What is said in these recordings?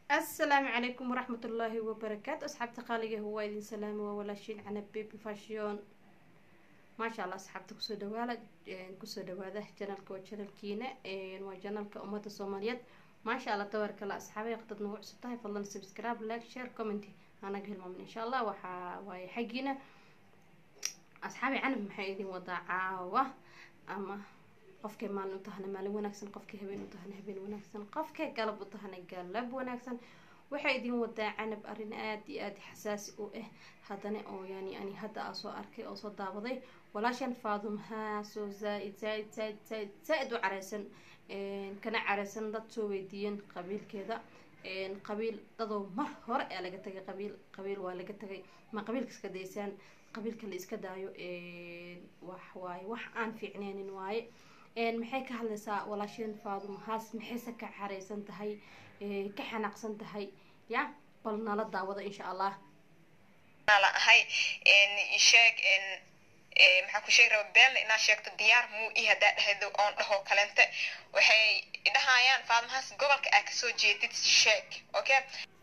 asalaamu calaykum waraxmat ullaahi wabarakaatu asxaabta qaaliga waa idin salaami waa walaashiin canab baby fashion maasha allah asxaabta kusoo dhawaala kusoo dhawaada janalka waa janalkiina waa janalka ummadda soomaaliyeed maasha allah tabaarkala asxaabay qadad nagu cusub tahay fadlan subscribe like share comment anaga hilmaamin insha allah waxaa waaye xaggiina asxaabay canab maxay idin wadaa caawa ama qofkay maalin u tahana maalin wanaagsan qofkay habeen u tahana habeen wanaagsan qofkay galab u tahana galab wanaagsan waxay idin wadaa canab arrin aada iyo aada xasaasi u ah haddana oo yani ani hadda aa soo arkay oo soo daawaday walaashan faadumhaa soo zaa-id zaa-id zaa-id zaa-id zaa-id u careysan kana careysan dad soo weydiiyeen qabiilkeeda qabiil dadoo mar hore ee laga tagay qabiil qabiil waa laga tagay ma qabiilka iska daysaan qabiilka la iska daayo wax waaye wax aan fiicneynin waaye maxay ka hadlaysaa walaasheen faadum haas maxayse ka xareysan tahay ka xanaaqsan tahay ya bal nala daawada insha allah la ahay sheeg maxaa ku sheegi raba beenna inaa sheegto diyaar muu i hadaa dhahdo oon dhaho kalente waxay dhahayaan faadmahaas gobolka aa kasoo jeedid sheeg okay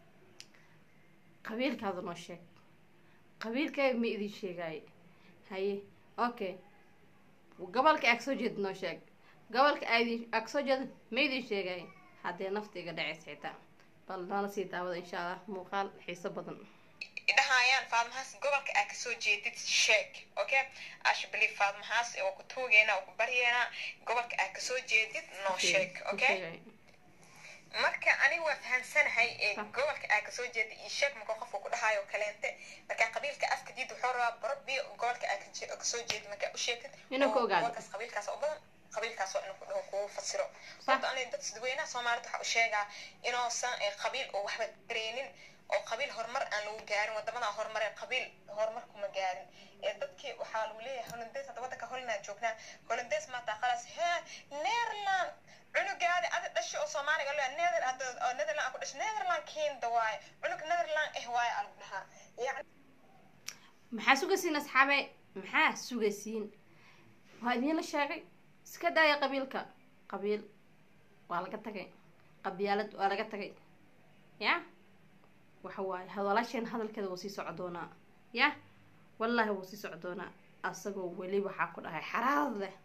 qabiilkaada noo sheeg qabiilkaaga ma idin sheegaaye haye okay gobolka aa kasoo jeedid noo sheeg gobolka aa kasoo jeedid ma idin sheegaaye haddee nafta iga dhaceys xitaa bal nala sii daawada insha allah muuqaal xiiso badan dhahayaan faadmahaas gobolka aa kasoo jeedid sheeg okay ash believe faadmahaas waa ku tuugeena waa ku baryeena gobolka aa kasoo jeedid noo sheeg okay marka aniga waa fahamsanahay gobolka aa kasoo jeeda iyo sheeg marka qofka ku dhahayo kaleente marka qabiilka afka diid wuxuu rabaa barabiyo gobolka aa kasoo jeeda markaa u sheegtid gobolkaas qabiilkaas oo badan qabiilkaasoo inuu kudhaho kugu fasiro sababto ani dad dadweynaha soomaalida waxaa u sheegaa inuusan qabiil oo waxba dareenin oo qabiil horumar aan lagu gaarin wadamada horumareen qabiil horumar kuma gaarin dadkii waxaa lagu leeyahay holandees hadda wadanka holland joognaa holandees maata qalas hee netherland cunugaadi adi dhashay oo soomaaliga lea nether oo netherland ku dhashay netherland kenda waaye cunug netherland eh waaye aa lagu dhahaa yani maxaa sugaysiin asxaabe maxaa sugaysiin waa idiinla sheegay iska daaya qabiilka qabiil waa laga tagay qabyaalad waa laga tagay ya waxa waaye hadalaasheen hadalkeeda wuu sii soco doonaa ya wallaahi wuu sii soco doonaa asagoo weli waxaa ku dhahay xaraarad leh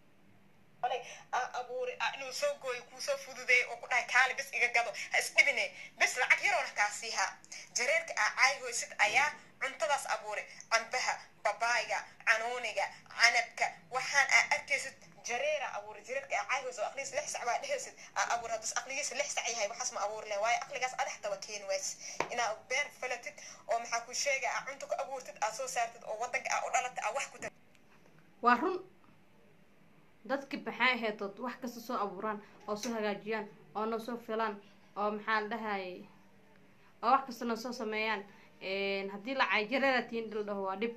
abuuri inuu soo gooyo kuusoo fududeey oo ku dhahay kaali bis iga gado ha isdhibine bis lacag yaroona kaa siihaa jareerka aa caayhoysid ayaa cuntadaas abuuri cambaha babaayga canuuniga canabka waxaan aa arkaysid jareera abuuri jareerka aa caayhoysid oo aqligiisa lix sac baa dhehaysid aa abuuri haddus aqligiisa lix sac yahay waxaas ma abuuri leh waayo aqligaas adax taba keeni ways inaa beer falatid oo maxaa ku sheega aa cunta ku abuurtid aa soo saartid oo wadanka aa u dhalatid aa wax ku waa run dadka maxay ahaydood wax kasta soo abuuraan oo soo hagaajiyaan oo noo soo filaan oo maxaa la dhahayay oo wax kasta noo soo sameeyaan haddii la cayjareera tiin dhil dhaho waa dhib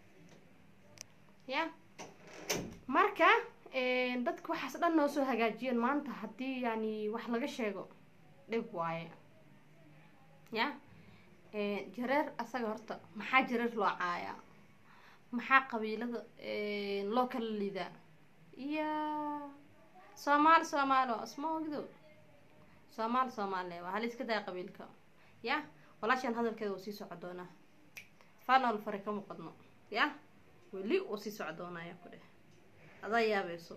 ya marka dadka waxaas dhan noo soo hagaajiyeen maanta haddii yani wax laga sheego dhib waaye ya jareer asaga horta maxaa jareer loo caayaa maxaa qabiilada loo kala liidaa iya soomaali soomaalo isma ogdo soomaali soomaali waa hal iska daa qabiilka ya walaashaan hadalkeeda wuu sii soco doonaa fanol fare kama qadno ya weli wuu sii soco doonaa ayaa ku dheh adaa yaabayso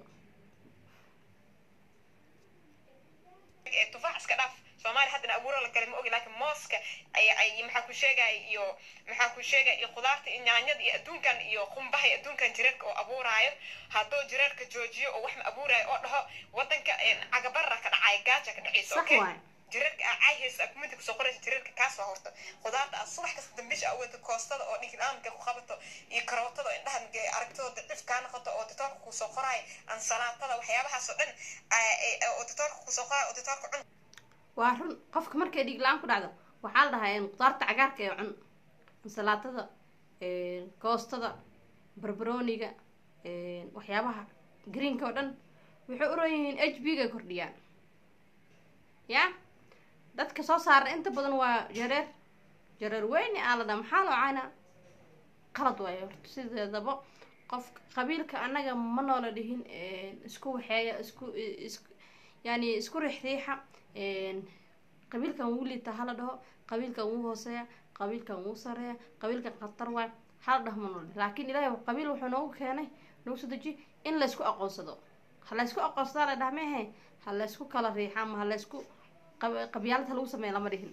tufaax iska dhaaf soomaaliya haddana abuuro la galay ma ogi laakiin mooska ay maxaa ku sheegaya iyo maxaa ku sheegaya iyo khudaarta iyo nyaanyada iyo adduunkan iyo qumbaha iyo adduunkan jireerka oo abuuraayo hadduu jireerka joojiyo oo wax ma abuuraayo oo dhaho wadanka cagabarra ka dhacaya gaaja ka dhacaysa okay jireerka aa caayhaysa aa kuminta kusoo qoraysa jireerka kaas waa horta khudaarta aa subax kasta dambiisha aa wada koostada oo dhigilaamka ku qabato iyo karootada oo indhaha aragtooda dacif kaa noqoto oo ditoorka kusoo qoraayo ansalaatada waxyaabahaas oo dhan oo ditoorka kusoo qoraayo oo ditoorka cun waa run qofka markay dhiig la-aan ku dhacdo waxaa la dhahaa khudaarta cagaarka ee cun ansalaatada koostada barbarooniga waxyaabaha greenka oo dhan waxay uran yihiin h b ga kordhiyaan ya dadka soo saara inta badan waa jareer jareer weyne aa la dhaha maxaa loo caynaa qalad waayo horta sideedaba qof qabiilka annaga ma noola dhihin isku waxeeya isku is yani isku riixriixa qabiilkan wuu liitaa hala dhaho qabiilkan wuu hooseeya qabiilkan wuu sareeya qabiilkan khatar waay hala dhah ma nol laakiin ilaahay qabiil wuxuu noogu keenay noogu soo dejiye in laysku aqoonsado ha laysku aqoonsadaa la dhaha mehe ha laysku kala riixa ama ha laysku qabyaalad ha lagu sameeya lama dhihin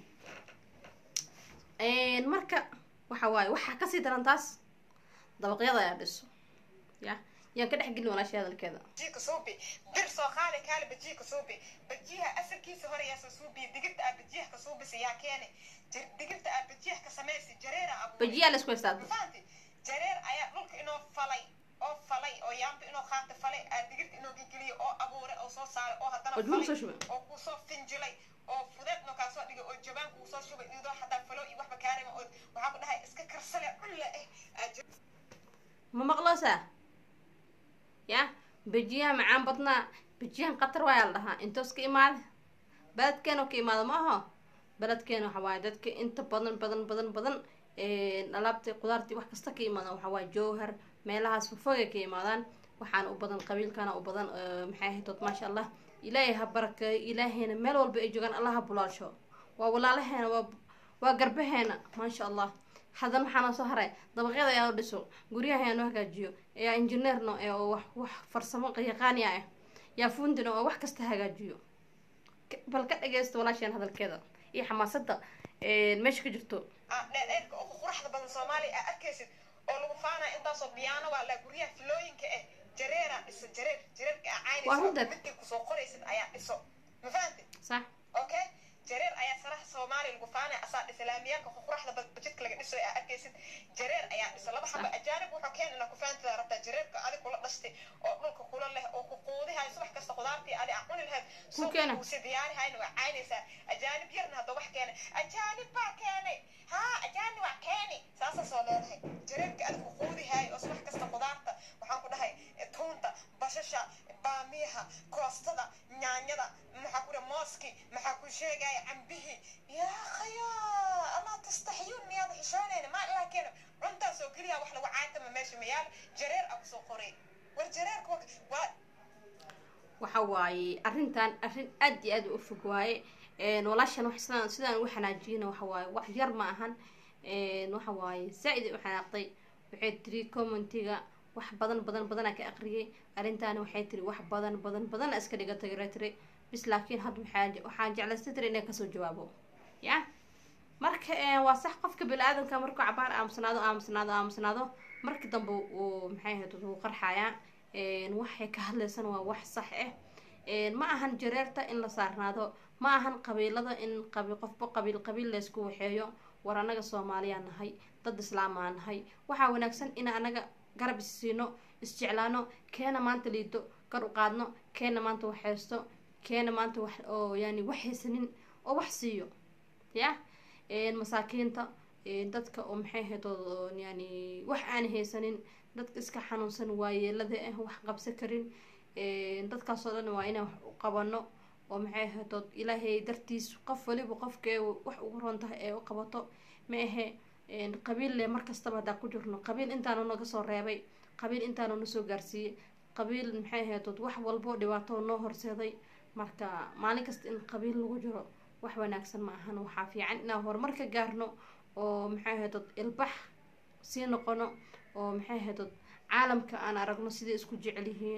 marka waxa waaye waxaa kasii daran taas dabaqyada ayaa dhiso ya yaan ka dhex gelin walaashay hadalkeeda bajiika suubi bir soo qaali kaali bajiika suubi bajiyaha asalkiisa hore yaa soo suubiya digirta aa bajiyaha ka suubisa yaa keene digirta aa bajiyaha ka samaysi jareera abuur bajiyaa laysku haystaa mafahanti jareer ayaa dhulka inoo falay oo falay oo yaamba inoo qaata falay aa digirta inoo gegeliya oo abuuray oo soo saaray oo haddana oo jumla soo falay shubay oo kusoo finjilay oo fudeed noo kaa soo dhigay oo jabaan kuu soo shubay idoo xataa falo iyo waxba kaarima oo waxaa ku dhahay iska karsale culle eh aa jir- ma maqloosaa ya bejiyaha macaan badnaa bejiyahan qatar waayaa la dhahaa intoos ka imaada beledkeena ka imaada ma aho beledkeena waxa waaye dadka inta badan badan badan badan alaabta qudaartii wax kasta ka imaadaan waxa waaye jowhar meelahaas fogfogay ka imaadaan waxaana u badan qabiilkana u badan maxay ahayd dood maasha allah ilaahay ha barakeeyo ilaahayna meel walba ay joogaan allah ha bulaasho waa walaalaheena waa waa garbaheena maasha allah haddana waxaa noo soo haray dabaqyada ayaa noo dhiso guryaha ayaa noo hagaajiyo ayaa injineerno ee oo wax wax farsamo yaqaani ah yaa fundino oo wax kasta hagaajiyo Ka- bal ka dhageysta walaasheen hadalkeeda iyo xamaasada meesha ka jirto aa dheerdheerka ugu quruxda badan soomaaliya aa arkaysid oo lagu faanaya intaasoo biyaano waa la guryaha filooyinka eh jareeraa dhiso jareer jareerka aa Waa caynayso runta. midkii kusoo qoraysid ayaa dhiso ma fahanti sax okay jareer ayaa saraha soomaaliya lagu faanaya asaa dhisa laamiyaalka quruxda bad bajidka laga dhiso aa arkaysid jareer ayaa dhisa laba xaba ajaanib wuxuu keen inaa ku fahantada rabtaa jareerka adig kula dhashtay oo dhulka kula leh oo ku quudihay subax kasta qudaartii adi aa cuni lahayd Ku keena. si diyaarihayna waa caynaysaa ajaanib yarna hadda wax keenay ajaanib baa keenay haa ajaanib waa keeni saasa soo leedahay jareerka adig ku quudihay oo subax kasta qudaarta waxaan ku dhahay eh, tuunta bashasha baamiyaha koostada nyaanyada maxaa ku dhahay mooski maxaa ku sheegaya cambihii yaa khaya allah tastaxiyuun miyaada xishoonayna maa ilaa keena cuntaas oo keliya wax lagu caatama meesha mayaal jareer a kusoo qoray war jareerka waa- waa waxa waaye arrintan arrin aad iyo aad u fog waaye een, walaashan wax sidaan sidaan ugu xanaajiyana waxa waaye wax yar ma ahan een, waxa waaye zaa-id ay u xanaaqday waxay tiri commentiga wax badan badan badanaa ka aqriyay arrintaani waxay tiri wax badan badan badana iska dhigatay ray tiri bis laakiin hadda waxaa waxaan jeclaystay tiri inay kasoo jawaabo ya marka een, waa sax qofka bini-aadanka markuu cabaar aamusnaado aamusnaado aamusnaado marka dambe uu maxay ahayd wuu qarxayaa een, waxay ka hadlaysana waa wax sax ah een, ma ahan jareerta in la saarnaado ma ahan qabiilada in qabi qofba qabiil qabiil laysku waxeeyo war anaga soomaaliyaa nahay dad islaamaa nahay waxaa wanaagsan in anaga garab isiino isjeclaano keena maanta liito kor u qaadno keena maanta wax haysto keena maanta wax oo yani wax haysanin oo wax siiyo ya een, masaakiinta een, dadka oo maxay ahayd oo yani wax aan haysanin dadka iska xanuunsan waayeelada ah wax qabsan karin een, dadkaasoo dhan waa inaan wax u qabano oo maxay ahayd oo ilaahay dartiis qof waliba qofkee wax ugu roon tahay ee u qabato ma ahe een, qabiil le markastaba haddaan ku jirno qabiil intaanu naga soo reebay qabiil intaanu na soo gaarsiiyey qabiil maxay ahayd oo wax walbo dhibaato noo horseeday marka maalin kasta in qabiil lagu jiro wax wanaagsan ma ahan waxaa fiican inaan horumar ka gaarno oo maxay ahayd oo ilbax sii noqono oo maxay ahayd oo caalamka aan aragno siday isku jecel yihiin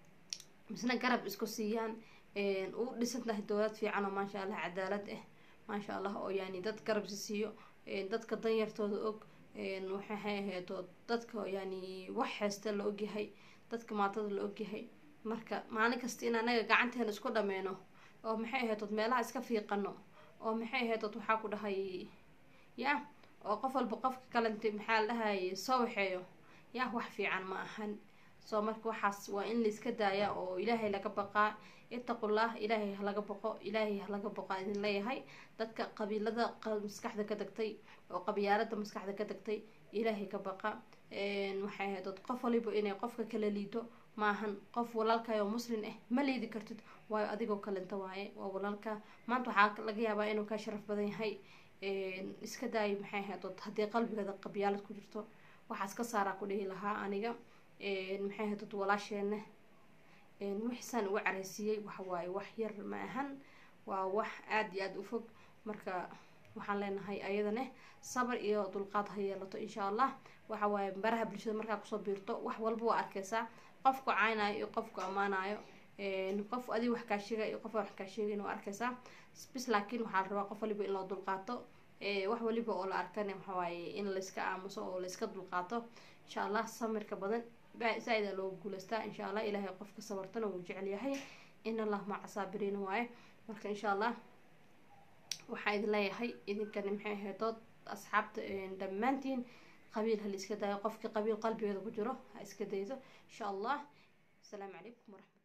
misna garab isku siiyaan een, u dhisan tahay dowlad fiican oo maasha allah cadaalad ah maasha allah oo yani dad garab si siiyo een, dadka danyartooda og een, waxay ahayd oo dadka yani wax haysta la ogyahay dadka maatada la ogyahay marka maalin kasta in anaga gacanteena isku dhameyno oo maxay ahayd ood meelaha iska fiiqano oo maxay ahayd ood waxaa ku dhahay ya oo qof walba qofka kalente maxaa la dhahay soo waxeeyo ya wax fiican ma ahan soo marka waxaas waa in la iska daaya oo ilaahay laga baqaa itaqullah ilaahay ha laga boqo ilaahay ha laga boqo idin leeyahay dadka qabiilada qa- maskaxda ka degtay oo qabyaalada maskaxda ka degtay ilaahay ka baqa een, waxay ahayd ood qof waliba inay qofka kala liito maahan qof walaalkaay oo muslin ah ma liidi kartid waayo adigoo kalenta waaye waa walaalka maanta waxaa laga yaabaa inuu kaa sharaf badan yahay een, iska daayo maxay ahayd ood haddii qalbigeeda qabyaalad ku jirto waxaas ka saaraa ku dhihi lahaa aniga een, maxay ahayd ood walaasheena een, wixisaan uga careysiiyey waxa waaye wax yar ma ahan waa wax aada iyo aada u fog marka waxaan leenahay ayadane sabar iyo dulqaad ha yeelato insha allah waxa waaye baraha bulshada markaa kusoo biirto wax walba waa arkeysaa qofku caynayo iyo qofku ammaanayo qof adig wax kaa sheegay iyo qof wax kaa sheegayn waa arkeysaa bis laakiin waxaa la rabaa qof waliba in loo dulqaato wax waliba oo la arkana waxawaaye in layska aamuso oo layska dulqaato insha allah samirka badan saa-ida loogu guuleystaa insha allah ilaahay qofka sabartana wuu jecel yahay in allah maca saabiriin waaye marka insha allah waxaa idin leeyahay idinkani maxay ahaydood asxaabta dhammaantiin qabiil ha la iska daayo qofkii qabiil qalbigeeda ku jiro ha iska daydo insha allah asalaamu calaykum waraxmat